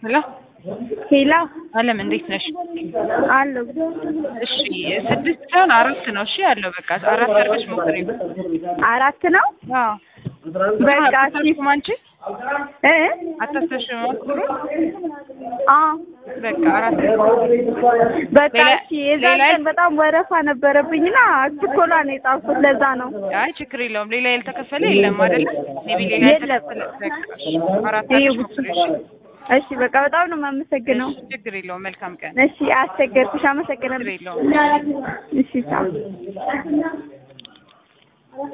ሄሎ ሄሎ አለም እንዴት ነሽ? አለሁ። እሺ ስድስት ሳይሆን አራት ነው። እሺ ያለው በቃ አራት አድርገሽ ሞክሪው። አራት ነው። አዎ በቃ እሺ። አታስተሽም አንቺ እ አታስተሽም ሞክሩ። አ በቃ አራት በቃ ሌላ- እሺ። የዛን ሌላ- ቀን በጣም ወረፋ ነበረብኝና ችኮላ ነው የጻፍኩት። ለዛ ነው። አይ ችግር የለውም። ሌላ ያልተከፈለ የለም አይደለ? ሜቢ ሌላ የለም። ያልተከፈለ በቃ እሺ፣ አራት ይሄ አድርገሽ ሞክሪ። እሺ እሺ በቃ በጣም ነው የማመሰግነው። እሺ፣ ችግር የለውም። መልካም ቀን። እሺ አስቸገርኩሽ። አመሰግናለሁ። ችግር የለውም። እሺ ቻው።